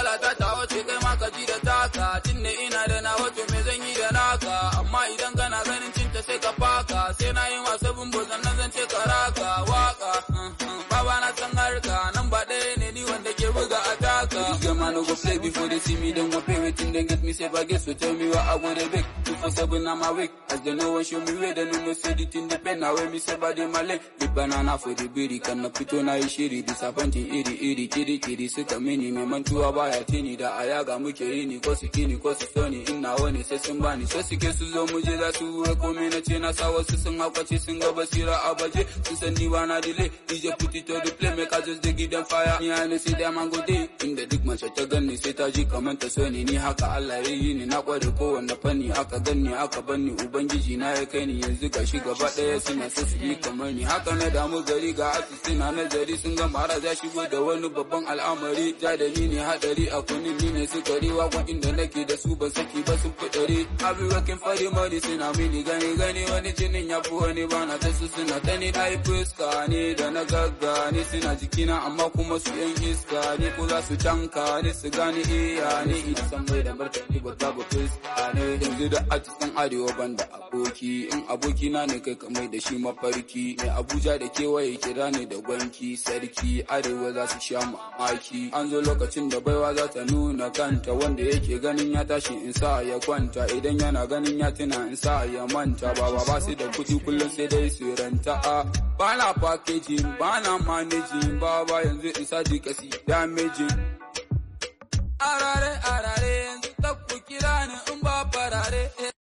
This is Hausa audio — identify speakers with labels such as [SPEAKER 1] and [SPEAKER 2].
[SPEAKER 1] matsala ta ta wace kai ma ka ji da taka tun da ina da na wato me zan yi da naka amma idan kana ganin cinta sai ka faka sai na yi masu bumbu sannan zan ce ka raka waka baba na san harka nan ba ɗaya ne ni wanda ke buga a taka This man no go play before they see me then go pay waiting then get me say baguette so tell me what I go dey bake two for seven I'm awake as they know one show me way they no know say the thing depend now when me say body my leg the banana for the biri kan na fito na yi shiri disappointing iri iri kiri kiri suka mini mai mantuwa baya tini da ayaga muke yi ni ko su kini ko su soni in na wani sai sun bani sai suke su zo mu je za su wura komai na ce na sa wasu sun hakwace sun ga basira a baje sun san ni ba na delay DJ put it on the play make I just dey give them fire ni I know see them and go day inda duk mace ta ganni sai ta ji kamar ta so ni ni haka Allah ya yi ni na kware kowanne fanni aka ganni aka banni ubangiji na ya kai ni yanzu ga shi gaba daya suna so su yi kamar ni haka na damu gari ga artist na nazari sun ga mara za shigo da wani babban al'amari ja da ni ne hadari a kunin ni ne sukari wakon inda nake da su ban saki ba sun fitare I be working for the money suna mini gani gani wani jinin ya fi wani bana ta su suna ta ni na yi fuska ne da na gagga ne suna jikina amma kuma su yan iska ne ko za su tanka ne su gane iya ne ina san mai da martani ba babu fuska ne yanzu da artistan arewa banda aboki in aboki na ne kai kamar da shi mafarki mai abuja da kewaye kira ne da gwanki sarki arewa za su sha mamaki an zo lokacin da baiwa za ta nuna kanta wanda yake ganin ya tashi in sa ya kwanta idan yana ganin ya tuna in sa ya manta baba ba su da kuɗi kullum sai dai su ranta a ba na packaging ba na managing baba yanzu in sa jikasi damaging arare arare yanzu ta ku kira ni in ba farare